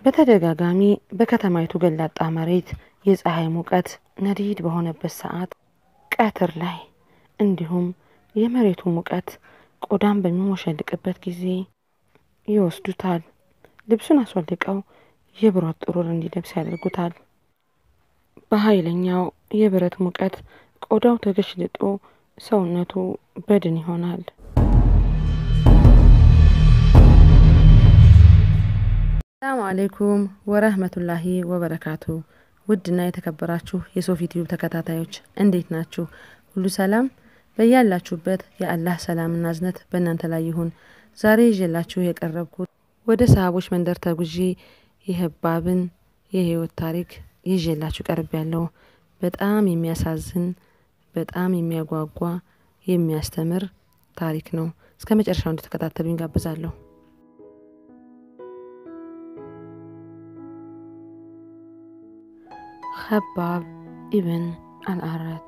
በተደጋጋሚ በከተማይቱ ገላጣ መሬት የፀሐይ ሙቀት ነዲድ በሆነበት ሰዓት ቀትር ላይ እንዲሁም የመሬቱ ሙቀት ቆዳን በሚሞሸልቅበት ጊዜ ይወስዱታል። ልብሱን አስወልቀው የብረት ጥሩር እንዲለብስ ያደርጉታል። በኃይለኛው የብረት ሙቀት ቆዳው ተገሽልጦ ሰውነቱ በድን ይሆናል። ሰላም አሌይኩም ወረህመቱላሂ ወበረካቱ። ውድና የተከበራችሁ የሶፊ ቲዩብ ተከታታዮች እንዴት ናችሁ? ሁሉ ሰላም በያላችሁበት የአላህ ሰላምና እዝነት በእናንተ ላይ ይሁን። ዛሬ ይዤላችሁ የቀረብኩት ወደ ሰሃቦች መንደር ተጉዤ የህባብን የህይወት ታሪክ ይዤላችሁ ቀርብ ያለው በጣም የሚያሳዝን በጣም የሚያጓጓ የሚያስተምር ታሪክ ነው። እስከ መጨረሻው እንድትከታተሉኝ ጋብዛለሁ። ኸባብ ኢብን አልአረት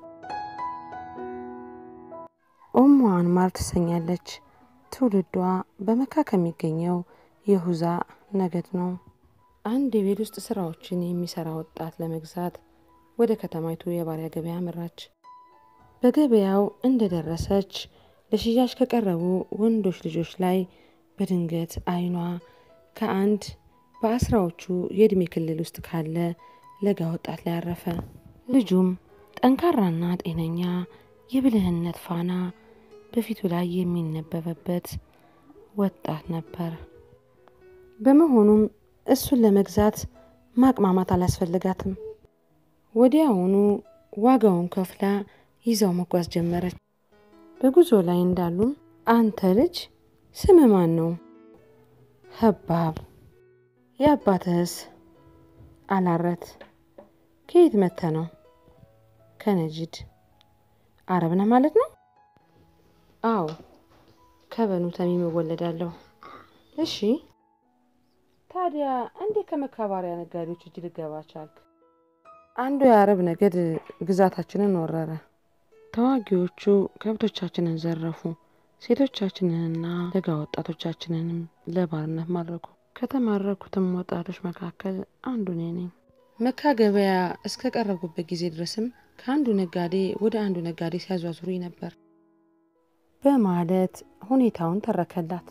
ኡሙ አንማር ትሰኛለች። ትውልዷ በመካ ከሚገኘው የሁዛ ነገድ ነው። አንድ የቤት ውስጥ ስራዎችን የሚሰራ ወጣት ለመግዛት ወደ ከተማይቱ የባሪያ ገበያ መራች። በገበያው እንደደረሰች ለሽያጭ ከቀረቡ ወንዶች ልጆች ላይ በድንገት አይኗ ከአንድ በአስራዎቹ የእድሜ ክልል ውስጥ ካለ ለጋ ወጣት ላይ አረፈ። ልጁም ጠንካራና ጤነኛ የብልህነት ፋና በፊቱ ላይ የሚነበበበት ወጣት ነበር። በመሆኑም እሱን ለመግዛት ማቅማማት አላስፈልጋትም። ወዲያውኑ ዋጋውን ከፍላ ይዛው መጓዝ ጀመረች። በጉዞ ላይ እንዳሉም አንተ ልጅ ስም ማን ነው? ኸባብ። የአባትህስ? አላረት። ከየት መተ ነው? ከነጅድ። አረብ ነህ ማለት ነው? አዎ፣ ከበኑ ተሚም እወለዳለሁ። እሺ፣ ታዲያ እንዴት ከመካባሪያ ነጋዴዎች እጅ ልገባ ቻልክ? አንዱ የአረብ ነገድ ግዛታችንን ወረረ። ተዋጊዎቹ ከብቶቻችንን ዘረፉ። ሴቶቻችንንና ለጋ ወጣቶቻችንንም ለባርነት ማረኩ። ከተማረኩትም ወጣቶች መካከል አንዱ እኔ ነኝ። መካ ገበያ እስከ ቀረብኩበት ጊዜ ድረስም ከአንዱ ነጋዴ ወደ አንዱ ነጋዴ ሲያዟዙሩኝ ነበር በማለት ሁኔታውን ተረከላት።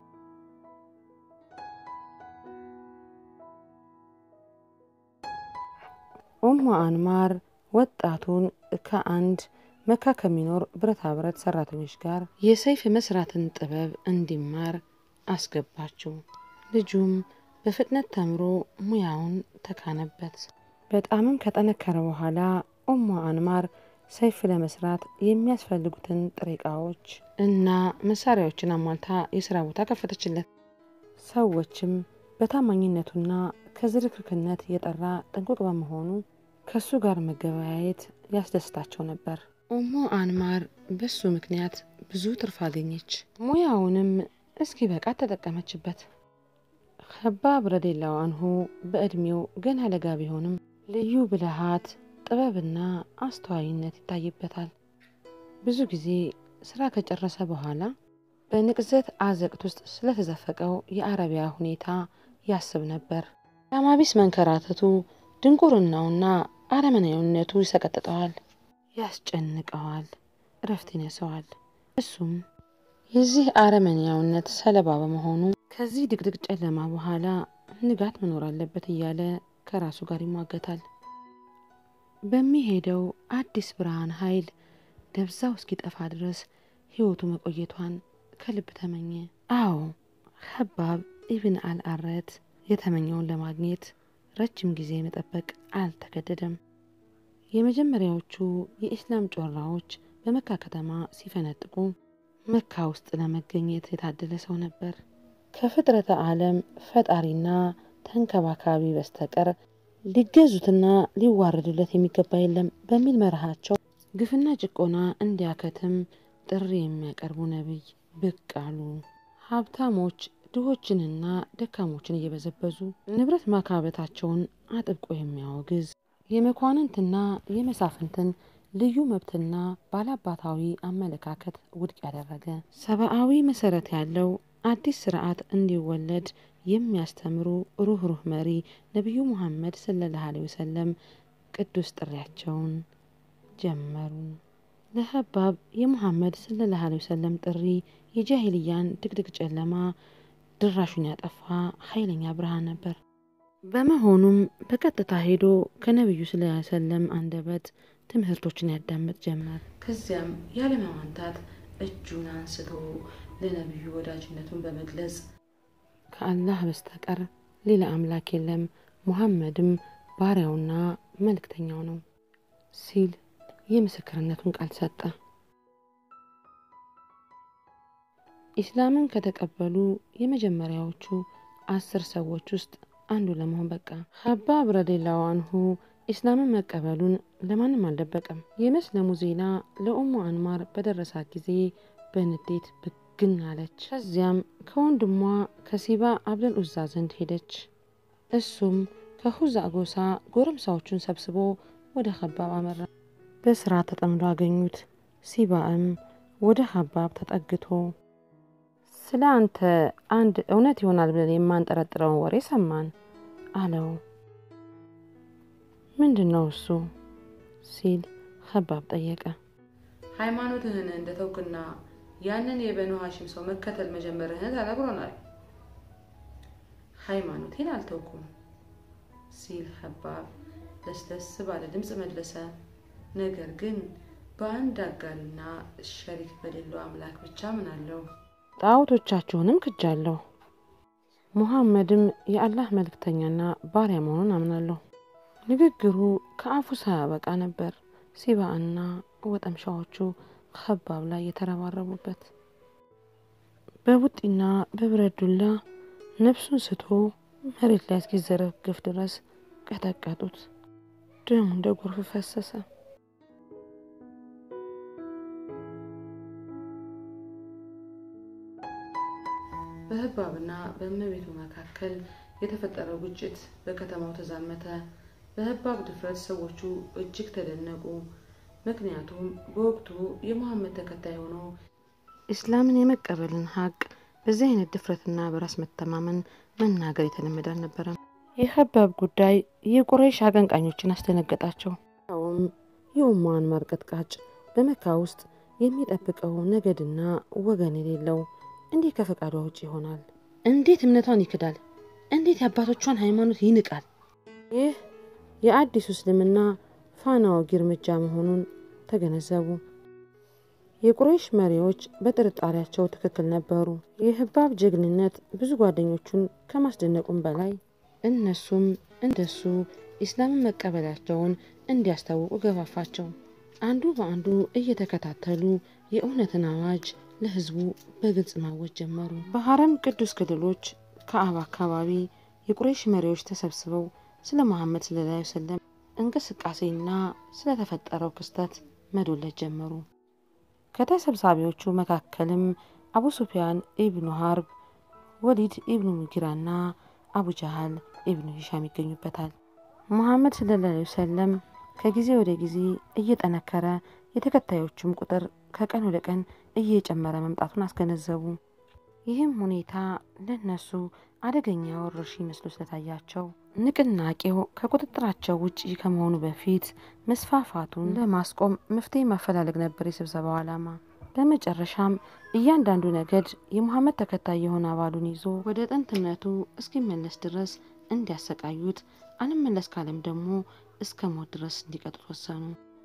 ኡሙ አንማር ወጣቱን ከአንድ መካ ከሚኖር ብረታ ብረት ሰራተኞች ጋር የሰይፍ መስራትን ጥበብ እንዲማር አስገባችው። ልጁም በፍጥነት ተምሮ ሙያውን ተካነበት። በጣምም ከጠነከረ በኋላ ኡሙ አንማር ሰይፍ ለመስራት የሚያስፈልጉትን ጥሬ ዕቃዎች እና መሳሪያዎችን አሟልታ የስራ ቦታ ከፈተችለት። ሰዎችም በታማኝነቱና ከዝርክርክነት የጠራ ጥንቁቅ በመሆኑ ከሱ ጋር መገበያየት ያስደስታቸው ነበር። ኡሙ አንማር በሱ ምክንያት ብዙ ትርፍ አገኘች። ሙያውንም እስኪ በቃ ተጠቀመችበት። ኸባብ ረዲላሁ አንሁ በዕድሜው ገና ለጋ ቢሆንም ልዩ ብልሃት፣ ጥበብና አስተዋይነት ይታይበታል። ብዙ ጊዜ ስራ ከጨረሰ በኋላ በንቅዘት አዘቅት ውስጥ ስለተዘፈቀው የአረቢያ ሁኔታ ያስብ ነበር። ላማቢስ መንከራተቱ፣ ድንቁርናውና አረመናዊነቱ ይሰቀጥጠዋል፣ ያስጨንቀዋል፣ እረፍት ይነሰዋል። እሱም የዚህ አረመኔያውነት ሰለባ በመሆኑ ከዚህ ድቅድቅ ጨለማ በኋላ ንጋት መኖር አለበት እያለ ከራሱ ጋር ይሟገታል። በሚሄደው አዲስ ብርሃን ኃይል ደብዛው እስኪጠፋ ድረስ ህይወቱ መቆየቷን ከልብ ተመኘ። አዎ ኸባብ ኢብን አልአረት የተመኘውን ለማግኘት ረጅም ጊዜ መጠበቅ አልተገደደም። የመጀመሪያዎቹ የኢስላም ጮራዎች በመካ ከተማ ሲፈነጥቁ መካ ውስጥ ለመገኘት የታደለ ሰው ነበር። ከፍጥረተ ዓለም ፈጣሪና ተንከባካቢ በስተቀር ሊገዙትና ሊዋረዱለት የሚገባ የለም በሚል መርሃቸው ግፍና ጭቆና እንዲያከትም ጥሪ የሚያቀርቡ ነቢይ ብቅ አሉ። ሀብታሞች ድሆችንና ደካሞችን እየበዘበዙ ንብረት ማካበታቸውን አጥብቆ የሚያወግዝ የመኳንንትና የመሳፍንትን ልዩ መብትና ባላባታዊ አመለካከት ውድቅ ያደረገ ሰብአዊ መሰረት ያለው አዲስ ስርዓት እንዲወለድ የሚያስተምሩ ሩህሩህ መሪ ነቢዩ ሙሐመድ ሰለላሁ ዐለይሂ ወሰለም ቅዱስ ጥሪያቸውን ጀመሩ። ለኸባብ የሙሐመድ ሰለላሁ ዐለይሂ ወሰለም ጥሪ የጃሂልያን ድቅድቅ ጨለማ ድራሹን ያጠፋ ኃይለኛ ብርሃን ነበር። በመሆኑም በቀጥታ ሄዶ ከነቢዩ ሰለላሁ ዐለይሂ ወሰለም አንደበት ትምህርቶችን ያዳምጥ ጀመር። ከዚያም ያለማማንታት እጁን አንስቶ ለነቢዩ ወዳጅነቱን በመግለጽ ከአላህ በስተቀር ሌላ አምላክ የለም፣ ሙሐመድም ባሪያውና መልእክተኛው ነው ሲል የምስክርነቱን ቃል ሰጠ። ኢስላምን ከተቀበሉ የመጀመሪያዎቹ አስር ሰዎች ውስጥ አንዱ ለመሆን በቃ። ኸባብ ረዲየላሁ አንሁ ኢስላምን መቀበሉን ለማንም አልደበቀም። የመስለሙ ዜና ለኡሙ አንማር በደረሳት ጊዜ በንዴት ብግን አለች። ከዚያም ከወንድሟ ከሲባ አብደል ኡዛ ዘንድ ሄደች። እሱም ከሁዛ ጎሳ ጎረምሳዎቹን ሰብስቦ ወደ ኸባብ አመራ። በስራ ተጠምዶ አገኙት። ሲባእም ወደ ኸባብ ተጠግቶ ስለ አንተ አንድ እውነት ይሆናል ብለን የማንጠረጥረውን ወሬ ሰማን አለው። ምንድን ነው እሱ ሲል ኸባብ ጠየቀ። ሃይማኖትህን እንደ ተውክና ያንን የበኑ ሀሽም ሰው መከተል መጀመርህን ተነግሮናል። ሃይማኖቴን አልተውኩም ሲል ኸባብ ለስለስ ባለ ድምፅ መለሰ። ነገር ግን በአንድ አጋሪና ሸሪክ በሌለው አምላክ ብቻ ምናለሁ። ጣዖቶቻችሁንም ክጃለሁ። ሙሐመድም የአላህ መልእክተኛና ባሪያ መሆኑን አምናለሁ። ንግግሩ ከአፉ ሳያበቃ ነበር ሲባእና ወጠምሻዎቹ ኸባብ ላይ የተረባረቡበት። በቡጢና በብረት ዱላ ነፍሱን ስቶ መሬት ላይ እስኪዘረግፍ ድረስ ቀጠቀጡት። ደሙ እንደ ጎርፍ ፈሰሰ። በህባብና በእመቤቱ መካከል የተፈጠረው ግጭት በከተማው ተዛመተ። በህባብ ድፍረት ሰዎቹ እጅግ ተደነቁ። ምክንያቱም በወቅቱ የሙሐመድ ተከታይ ሆኖ ኢስላምን የመቀበልን ሀቅ በዚህ አይነት ድፍረትና በራስ መተማመን መናገር የተለመደ አልነበረም። የኸባብ ጉዳይ የቁረይሽ አቀንቃኞችን አስደነገጣቸው። ውም የኡሙ አንማር ቀጥቃጭ በመካ ውስጥ የሚጠብቀው ነገድና ወገን የሌለው እንዴት ከፈቃዷ ውጭ ይሆናል? እንዴት እምነቷን ይክዳል? እንዴት የአባቶቿን ሃይማኖት ይንቃል? ይህ የአዲሱ እስልምና ፋና ወጊ እርምጃ መሆኑን ተገነዘቡ። የቁረይሽ መሪዎች በጥርጣሬያቸው ትክክል ነበሩ። የህባብ ጀግንነት ብዙ ጓደኞቹን ከማስደነቁም በላይ እነሱም እንደሱ ኢስላምን መቀበላቸውን እንዲያስታውቁ ገፋፋቸው። አንዱ በአንዱ እየተከታተሉ የእውነትን አዋጅ ለህዝቡ በግልጽ ማወጅ ጀመሩ። በሐረም ቅዱስ ክልሎች ከአባ አካባቢ የቁረይሽ መሪዎች ተሰብስበው ስለ መሐመድ ሰለላሁ ዐለይሂ ወሰለም እንቅስቃሴና ስለተፈጠረው ክስተት መዶለት ጀመሩ። ከተሰብሳቢዎቹ መካከልም አቡ ሱፊያን ኢብኑ ሀርብ፣ ወሊድ ኢብኑ ሙጊራና አቡ ጃሃል ኢብኑ ሂሻም ይገኙበታል። ሙሐመድ ሰለላሁ ዐለይሂ ወሰለም ከጊዜ ወደ ጊዜ እየጠነከረ የተከታዮቹም ቁጥር ከቀን ወደ ቀን እየጨመረ መምጣቱን አስገነዘቡ። ይህም ሁኔታ ለነሱ አደገኛ ወረርሽኝ መስሎ ስለታያቸው ንቅናቄው ከቁጥጥራቸው ውጪ ከመሆኑ በፊት መስፋፋቱን ለማስቆም መፍትሄ ማፈላለግ ነበር የስብሰባው ዓላማ። በመጨረሻም እያንዳንዱ ነገድ የሙሐመድ ተከታይ የሆነ አባሉን ይዞ ወደ ጥንትነቱ እስኪመለስ ድረስ እንዲያሰቃዩት፣ አልመለስ ካለም ደግሞ እስከ ሞት ድረስ እንዲቀጡት ወሰኑ።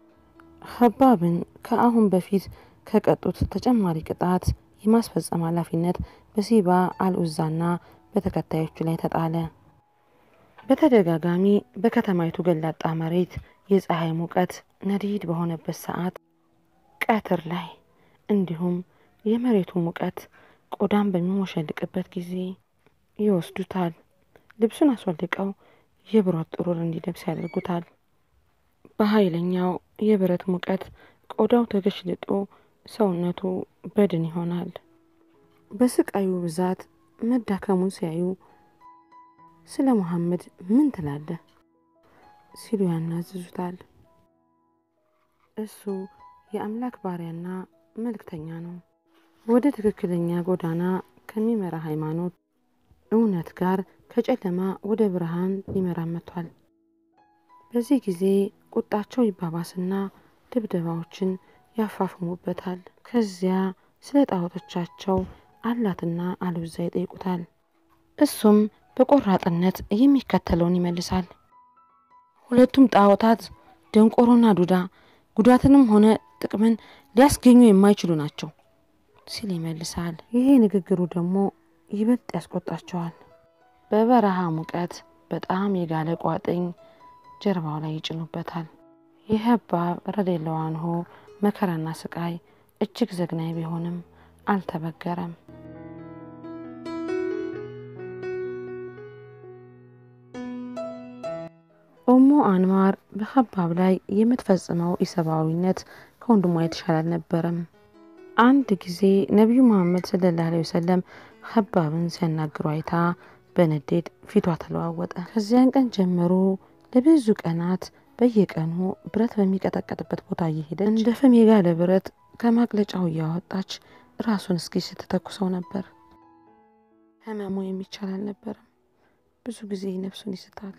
ኸባብን ከአሁን በፊት ከቀጡት ተጨማሪ ቅጣት የማስፈጸም ኃላፊነት በሲባ አልኡዛና በተከታዮቹ ላይ ተጣለ። በተደጋጋሚ በከተማይቱ ገላጣ መሬት የፀሐይ ሙቀት ነዲድ በሆነበት ሰዓት፣ ቀትር ላይ እንዲሁም የመሬቱ ሙቀት ቆዳን በሚሞሸልቅበት ጊዜ ይወስዱታል። ልብሱን አስወልቀው የብረት ጥሩር እንዲለብስ ያደርጉታል። በኃይለኛው የብረት ሙቀት ቆዳው ተገሽልጦ ሰውነቱ በድን ይሆናል። በስቃዩ ብዛት መዳከሙን ሲያዩ ስለ መሐመድ ምን ትላለህ ሲሉ ያናዝዙታል። እሱ የአምላክ ባሪያና መልእክተኛ ነው። ወደ ትክክለኛ ጎዳና ከሚመራ ሃይማኖት እውነት ጋር ከጨለማ ወደ ብርሃን ሊመራን መጥቷል። በዚህ ጊዜ ቁጣቸው ይባባስና ድብደባዎችን ያፋፍሙበታል። ከዚያ ስለ ጣዖቶቻቸው አላትና አልብዛ ይጠይቁታል። እሱም በቆራጥነት የሚከተለውን ይመልሳል። ሁለቱም ጣዖታት ደንቆሮና ዱዳ ጉዳትንም ሆነ ጥቅምን ሊያስገኙ የማይችሉ ናቸው ሲል ይመልሳል። ይሄ ንግግሩ ደግሞ ይበልጥ ያስቆጣቸዋል። በበረሃ ሙቀት በጣም የጋለ ቋጥኝ ጀርባው ላይ ይጭኑበታል። የኸባብ ረዲየላሁ አንሁ መከራና ስቃይ እጅግ ዘግናኝ ቢሆንም አልተበገረም። ኡሙ አንማር በኸባብ ላይ የምትፈጽመው ኢሰብአዊነት ከወንድሟ የተሻለ አልነበረም። አንድ ጊዜ ነቢዩ መሐመድ ሰለላሁ ዐለይሂ ወሰለም ኸባብን ሲያናግሩ አይታ በንዴት ፊቷ ተለዋወጠ። ከዚያን ቀን ጀምሮ ለብዙ ቀናት በየቀኑ ብረት በሚቀጠቀጥበት ቦታ እየሄደች እንደ ፍም የጋለ ብረት ከማቅለጫው እያወጣች ራሱን እስኪ ስትተኩሰው ነበር። ህመሙ የሚቻል አልነበረም። ብዙ ጊዜ ነፍሱን ይስታል።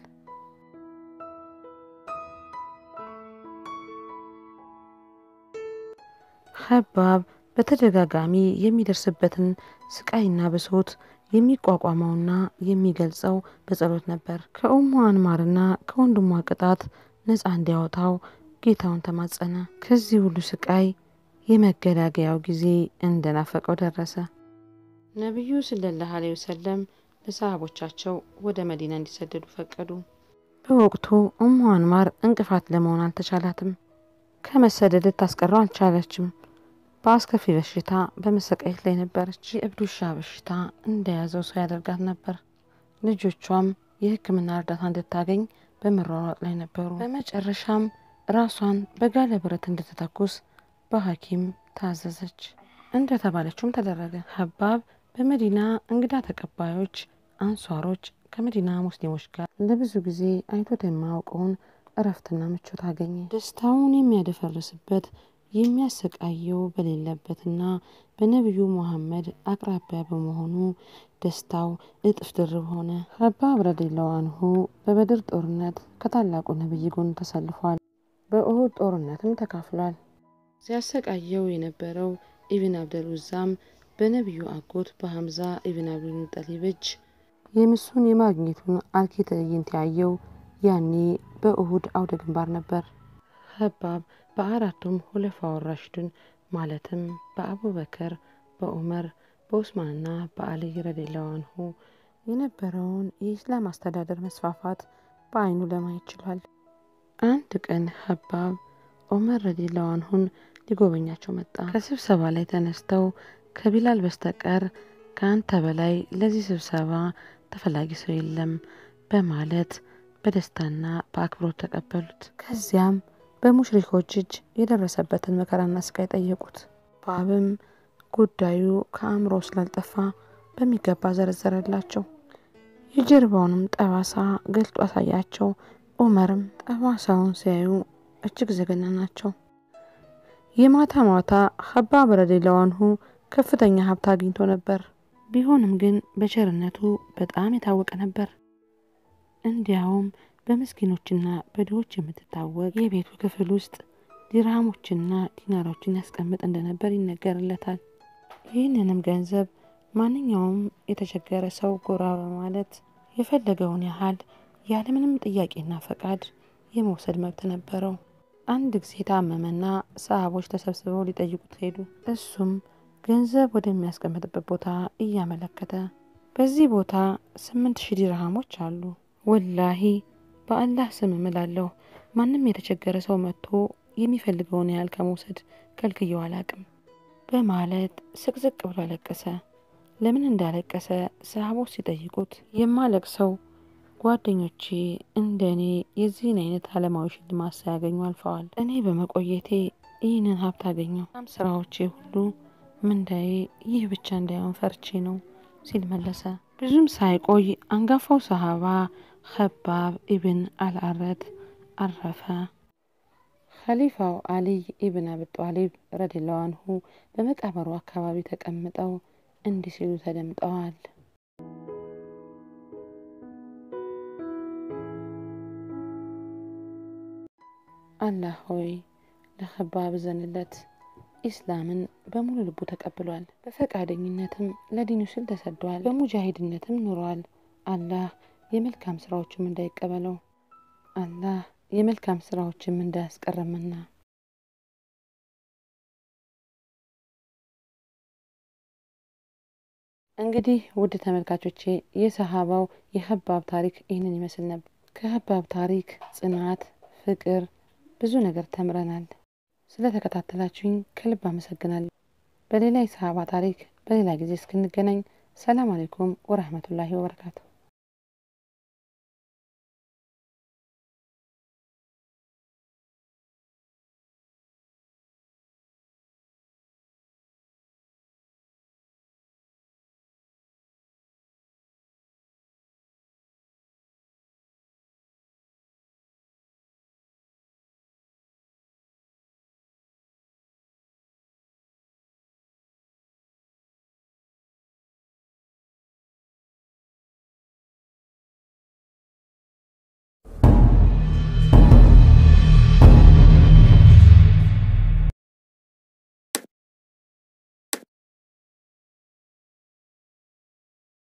ኸባብ በተደጋጋሚ የሚደርስበትን ስቃይና ብሶት የሚቋቋመውና የሚገልጸው በጸሎት ነበር። ከኡሙ አንማርና ከወንድሟ ቅጣት ነፃ እንዲያወጣው ጌታውን ተማጸነ። ከዚህ ሁሉ ስቃይ የመገላገያው ጊዜ እንደናፈቀው ደረሰ። ነቢዩ ሰለላሁ ዐለይሂ ወሰለም ለሰሃቦቻቸው ወደ መዲና እንዲሰደዱ ፈቀዱ። በወቅቱ ኡሙ አንማር እንቅፋት ለመሆን አልተቻላትም። ከመሰደድ ልታስቀረው አልቻለችም። በአስከፊ በሽታ በመሰቃየት ላይ ነበረች። የእብድ ውሻ በሽታ እንደያዘው ሰው ያደርጋት ነበር። ልጆቿም የሕክምና እርዳታ እንድታገኝ በመሯሯጥ ላይ ነበሩ። በመጨረሻም ራሷን በጋለ ብረት እንድትተኩስ በሐኪም ታዘዘች። እንደተባለችውም ተደረገ። ኸባብ በመዲና እንግዳ ተቀባዮች አንሷሮች ከመዲና ሙስሊሞች ጋር ለብዙ ጊዜ አይቶት የማያውቀውን እረፍትና ምቾት አገኘ። ደስታውን የሚያደፈርስበት የሚያሰቃየው በሌለበትና በነቢዩ ሙሐመድ አቅራቢያ በመሆኑ ደስታው እጥፍ ድርብ ሆነ። ኸባብ ረዲየላሁ አንሁ በበድር ጦርነት ከታላቁ ነቢይ ጎን ተሰልፏል። በኡሁድ ጦርነትም ተካፍሏል። ሲያሰቃየው የነበረው ኢብን አብደል ውዛም በነቢዩ አጎት በሐምዛ ኢብን አብዱል ሙጠሊብ እጅ የምሱን የማግኘቱን አርኪ ትዕይንት ያየው ያኔ በኡሁድ አውደ ግንባር ነበር። ኸባብ በአራቱም ሁለፋ ወራሽዱን ማለትም በአቡበከር፣ በዑመር፣ በኡስማንና በአልይ ረዲየላሁ አንሁ የነበረውን የኢስላም አስተዳደር መስፋፋት በአይኑ ለማየት ችሏል። አንድ ቀን ኸባብ ዑመር ረዲየላሁ አንሁን ሊጎበኛቸው መጣ። ከስብሰባ ላይ ተነስተው ከቢላል በስተቀር ከአንተ በላይ ለዚህ ስብሰባ ተፈላጊ ሰው የለም በማለት በደስታና በአክብሮት ተቀበሉት። ከዚያም በሙሽሪኮች እጅ የደረሰበትን መከራና ስቃይ ጠየቁት። ባብም ጉዳዩ ከአእምሮ ስላልጠፋ በሚገባ ዘረዘረላቸው። የጀርባውንም ጠባሳ ገልጦ አሳያቸው። ዑመርም ጠባሳውን ሲያዩ እጅግ ዘገና ናቸው። የማታ ማታ ኸባብ ረዲየላሁ አንሁ ከፍተኛ ሀብት አግኝቶ ነበር። ቢሆንም ግን በቸርነቱ በጣም የታወቀ ነበር። እንዲያውም በምስኪኖችና በድሆች የምትታወቅ የቤቱ ክፍል ውስጥ ዲርሃሞችና ዲናሮችን ያስቀምጥ እንደነበር ይነገርለታል። ይህንንም ገንዘብ ማንኛውም የተቸገረ ሰው ጎራ በማለት የፈለገውን ያህል ያለምንም ጥያቄና ፈቃድ የመውሰድ መብት ነበረው። አንድ ጊዜ ታመመና ሰሃቦች ተሰብስበው ሊጠይቁት ሄዱ። እሱም ገንዘብ ወደሚያስቀምጥበት ቦታ እያመለከተ በዚህ ቦታ ስምንት ሺህ ዲርሃሞች አሉ ወላሂ በአላህ ስም እምላለሁ ማንም የተቸገረ ሰው መጥቶ የሚፈልገውን ያህል ከመውሰድ ከልክየው አላቅም በማለት ስቅስቅ ብሎ አለቀሰ። ለምን እንዳለቀሰ ሰሃቦች ሲጠይቁት የማለቅሰው ጓደኞቼ እንደ እኔ የዚህን አይነት አለማዊ ሽልማት ሳያገኙ አልፈዋል። እኔ በመቆየቴ ይህንን ሀብት አገኘው። ም ስራዎቼ ሁሉ ምንዳዬ ይህ ብቻ እንዳይሆን ፈርቼ ነው ሲል መለሰ። ብዙም ሳይቆይ አንጋፋው ሰሃባ ኸባብ ኢብን አልአረት አረፈ። ኸሊፋው አሊይ ኢብን አቢ ጧሊብ ረዲየላሁ አንሁ በመቃብሩ አካባቢ ተቀምጠው እንዲህ ሲሉ ተደምጠዋል። አላህ ሆይ ለኸባብ እዘንለት። ኢስላምን በሙሉ ልቡ ተቀብሏል። በፈቃደኝነትም ለዲኑ ሲል ተሰዷል። በሙጃሂድነትም ኑሯል። አላህ የመልካም ስራዎችም እንዳይቀበለው አላህ የመልካም ስራዎችም እንዳያስቀረምና እንግዲህ ውድ ተመልካቾቼ የሰሃባው የኸባብ ታሪክ ይህንን ይመስል ነበር። ከኸባብ ታሪክ ጽናት፣ ፍቅር ብዙ ነገር ተምረናል። ስለተከታተላችሁኝ ከልብ አመሰግናለሁ። በሌላ የሰሃባ ታሪክ በሌላ ጊዜ እስክንገናኝ ሰላም አሌይኩም ወረህመቱላሂ ወበረካቱ።